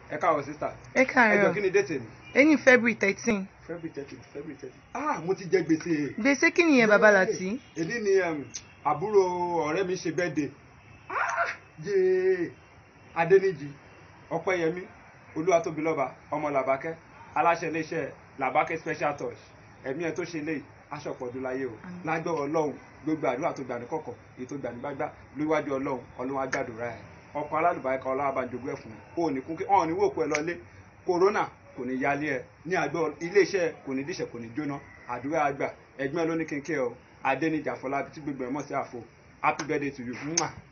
ẹ káàárọ̀ sísà ẹ ẹ jọ káàárọ̀ kí ni déètì mi ẹni february thirteen february thirty february thirty ah mo ti jẹ gbèsè gbèsè kí nìyẹn bàbá láti èdè ni um, àbúrò ọ̀rẹ́ mi ṣe birthday ah yéé adẹnijì ọpẹ́yẹmí olúwatóbilọ́ba ọmọ làbákẹ́ aláṣẹ iléeṣẹ́ làbákẹ́ special touch ẹ̀mí ẹ̀ tó ṣe léyìí aṣọpọ̀dún láyé o Àmín. lágbọ́rọ̀ ọlọ́run gbogbo àdúrà tó gbà ní kọ̀kọ̀ èyí tó gbà ní gbágbá lóríwájú ọlọ́run ọlọ́run agbàdúrà ẹ̀ ọkọ̀ alálùbáríkà ọlọ́run abàjogún ẹ̀ fún un ò ní kún kí ọ̀hún ní wòkú ẹ lọlé kòrónà kò ní yálé ẹ ní àgbọ̀ iléeṣẹ́ kò ní díṣẹ̀ kò ní jóná àdúrà àgbà ẹgbẹ́ ló ní kínkẹ́ ọ adẹ́nìjà fọlábí tí gbogbo ẹ̀ mọ̀ sí àfo happy birthday to you. Mwah.